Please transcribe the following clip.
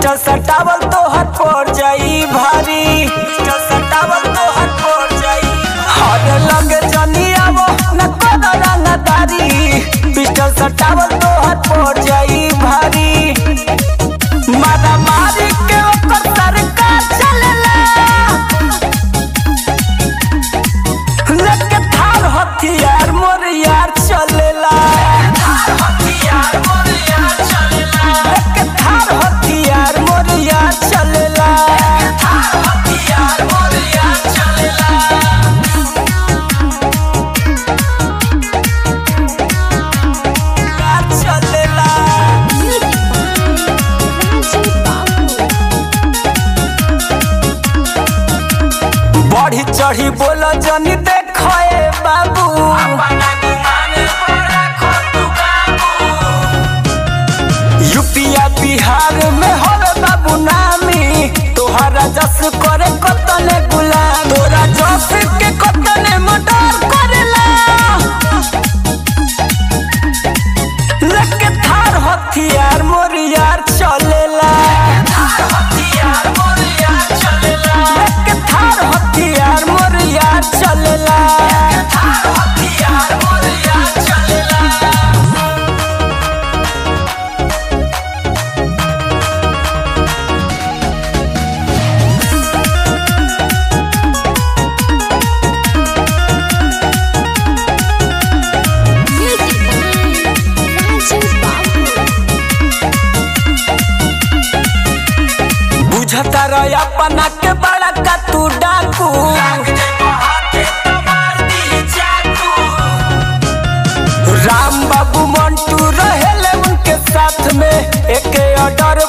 pistol सटावल तो हाथ पड़ जाई भारी पिस्टल सटावल तो हाथ पड़ जाई हरे लगे जनी आवो न कोनो रंगदारी पिस्टल सटावल तो हाथ पड़ जाई भारी मारा मारी के ओकर सरकार चलेला लेके थार हथियार मोर यार चलेला लेके थार हथियार मोर यार चलेला यार चलेला बढ़ी चढ़ी बोल जनी देखए बाबू यूपिया बिहार में होवे बाबू नामी तोहरा जस करे कतने गुलाम तोरा जस के कतने मर्डर करेला लेके थार हथियार मोर यार चलेला लेके थार हथियार मोर यार चलेला बुझता रह अपना के बड़ा का तू डाकू राम बाबू मंटू रहेले उनके साथ में एक ऑर्डर